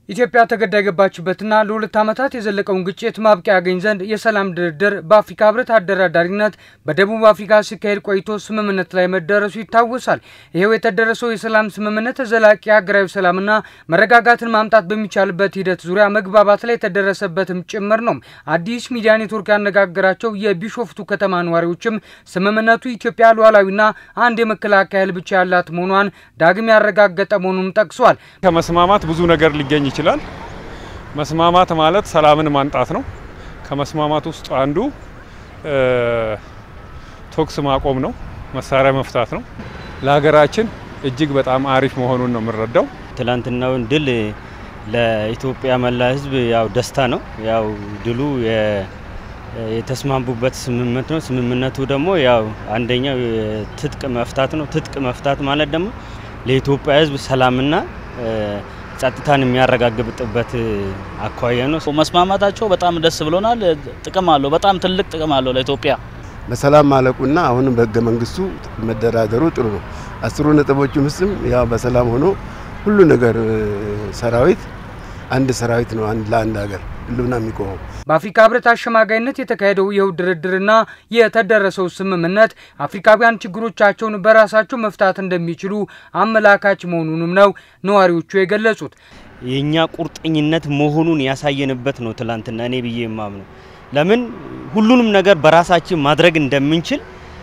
ኢትዮጵያ ተገዳ የገባችበትና ለሁለት ዓመታት የዘለቀውን ግጭት ማብቂያ ያገኝ ዘንድ የሰላም ድርድር በአፍሪካ ሕብረት አደራዳሪነት በደቡብ አፍሪካ ሲካሄድ ቆይቶ ስምምነት ላይ መደረሱ ይታወሳል። ይኸው የተደረሰው የሰላም ስምምነት ዘላቂ ሀገራዊ ሰላምና መረጋጋትን ማምጣት በሚቻልበት ሂደት ዙሪያ መግባባት ላይ የተደረሰበትም ጭምር ነው። አዲስ ሚዲያ ኔትወርክ ያነጋገራቸው የቢሾፍቱ ከተማ ነዋሪዎችም ስምምነቱ ኢትዮጵያ ሉዓላዊና አንድ የመከላከያ ኃይል ብቻ ያላት መሆኗን ዳግም ያረጋገጠ መሆኑን ጠቅሷል። ከመስማማት ብዙ ነገር ሊገኝ ይችላል። መስማማት ማለት ሰላምን ማምጣት ነው። ከመስማማት ውስጥ አንዱ ተኩስ ማቆም ነው፣ መሳሪያ መፍታት ነው። ለሀገራችን እጅግ በጣም አሪፍ መሆኑን ነው የምንረዳው። ትላንትናውን ድል ለኢትዮጵያ መላ ሕዝብ ያው ደስታ ነው። ያው ድሉ የተስማሙበት ስምምነት ነው። ስምምነቱ ደግሞ ያው አንደኛው ትጥቅ መፍታት ነው። ትጥቅ መፍታት ማለት ደግሞ ለኢትዮጵያ ሕዝብ ሰላምና ጸጥታን የሚያረጋግጥበት አኳያ ነው። መስማማታቸው በጣም ደስ ብሎናል። ጥቅም አለው፣ በጣም ትልቅ ጥቅም አለው ለኢትዮጵያ። በሰላም ማለቁና አሁንም በህገ መንግስቱ መደራደሩ ጥሩ ነው። አስሩ ነጥቦቹ ምስም ያው በሰላም ሆኖ ሁሉ ነገር ሰራዊት አንድ ሰራዊት ነው አንድ ለአንድ ሀገር ሁሉና የሚቆመው በአፍሪካ ህብረት አሸማጋይነት የተካሄደው ይኸው ድርድርና የተደረሰው ስምምነት አፍሪካውያን ችግሮቻቸውን በራሳቸው መፍታት እንደሚችሉ አመላካች መሆኑንም ነው ነዋሪዎቹ የገለጹት። የእኛ ቁርጠኝነት መሆኑን ያሳየንበት ነው ትላንትና እኔ ብዬ የማምነው ለምን ሁሉንም ነገር በራሳችን ማድረግ እንደምንችል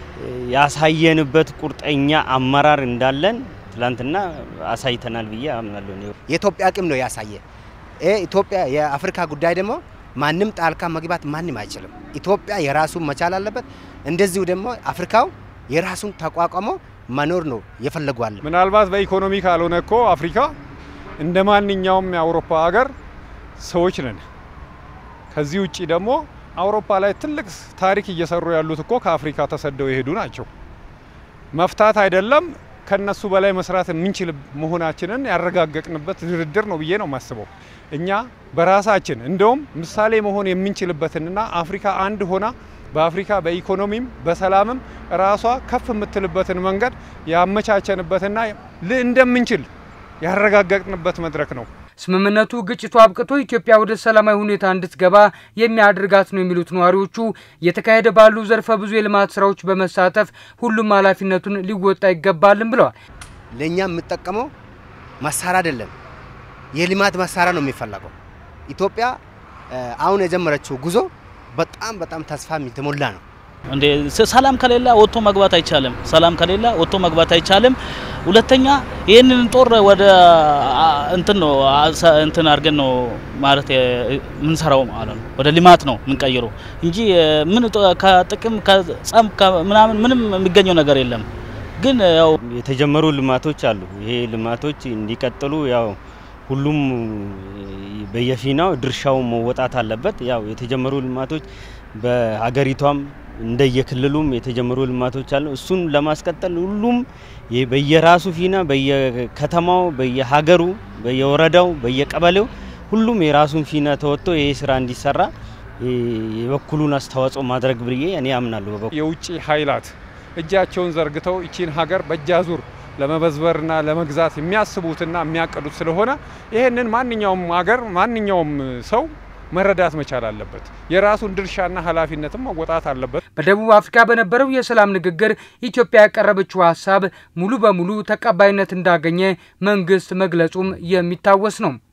ያሳየንበት ቁርጠኛ አመራር እንዳለን ትላንትና አሳይተናል ብዬ አምናለሁ። የኢትዮጵያ አቅም ነው ያሳየ ኢትዮጵያ የአፍሪካ ጉዳይ ደግሞ ማንም ጣልቃ መግባት ማንም አይችልም። ኢትዮጵያ የራሱን መቻል አለበት። እንደዚሁ ደግሞ አፍሪካው የራሱን ተቋቋሞ መኖር ነው የፈለጓል። ምናልባት በኢኮኖሚ ካልሆነ እኮ አፍሪካ እንደ ማንኛውም የአውሮፓ ሀገር ሰዎች ነን። ከዚህ ውጭ ደግሞ አውሮፓ ላይ ትልቅ ታሪክ እየሰሩ ያሉት እኮ ከአፍሪካ ተሰደው የሄዱ ናቸው። መፍታት አይደለም ከነሱ በላይ መስራት የምንችል መሆናችንን ያረጋገጥንበት ድርድር ነው ብዬ ነው የማስበው። እኛ በራሳችን እንደውም ምሳሌ መሆን የምንችልበትንና አፍሪካ አንድ ሆና በአፍሪካ በኢኮኖሚም በሰላምም ራሷ ከፍ የምትልበትን መንገድ ያመቻቸንበትና እንደምንችል ያረጋገጥንበት መድረክ ነው። ስምምነቱ ግጭቱ አብቅቶ ኢትዮጵያ ወደ ሰላማዊ ሁኔታ እንድትገባ የሚያደርጋት ነው የሚሉት ነዋሪዎቹ እየተካሄደ ባሉ ዘርፈ ብዙ የልማት ስራዎች በመሳተፍ ሁሉም ኃላፊነቱን ሊወጣ ይገባልም ብለዋል። ለእኛ የምጠቀመው መሳሪያ አይደለም፣ የልማት መሳሪያ ነው የሚፈለገው። ኢትዮጵያ አሁን የጀመረችው ጉዞ በጣም በጣም ተስፋ የተሞላ ነው። እንዴ ሰላም ከሌለ ወጥቶ መግባት አይቻልም። ሰላም ከሌለ ወጥቶ መግባት አይቻልም። ሁለተኛ ይህንን ጦር ወደ እንትን ነው እንትን አድርገን ነው ማለት የምንሰራው ማለት ነው። ወደ ልማት ነው የምንቀይረው እንጂ ምን ከጥቅም ከጸም ምናምን ምንም የሚገኘው ነገር የለም። ግን ያው የተጀመሩ ልማቶች አሉ። ይሄ ልማቶች እንዲቀጥሉ ያው ሁሉም በየፊናው ድርሻው መወጣት አለበት። ያው የተጀመሩ ልማቶች በሀገሪቷም እንደየክልሉም የተጀመሩ ልማቶች አሉ። እሱን ለማስቀጠል ሁሉም በየራሱ ፊና በየከተማው፣ በየሀገሩ፣ በየወረዳው፣ በየቀበሌው ሁሉም የራሱን ፊና ተወጥቶ ይሄ ስራ እንዲሰራ የበኩሉን አስተዋጽኦ ማድረግ ብዬ እኔ አምናለሁ። የውጭ ኃይላት እጃቸውን ዘርግተው ይቺን ሀገር በእጃዙር ለመበዝበርና ለመግዛት የሚያስቡትና የሚያቅዱት ስለሆነ ይህንን ማንኛውም ሀገር ማንኛውም ሰው መረዳት መቻል አለበት። የራሱን ድርሻና ኃላፊነትም መወጣት አለበት። በደቡብ አፍሪካ በነበረው የሰላም ንግግር ኢትዮጵያ ያቀረበችው ሀሳብ ሙሉ በሙሉ ተቀባይነት እንዳገኘ መንግስት መግለጹም የሚታወስ ነው።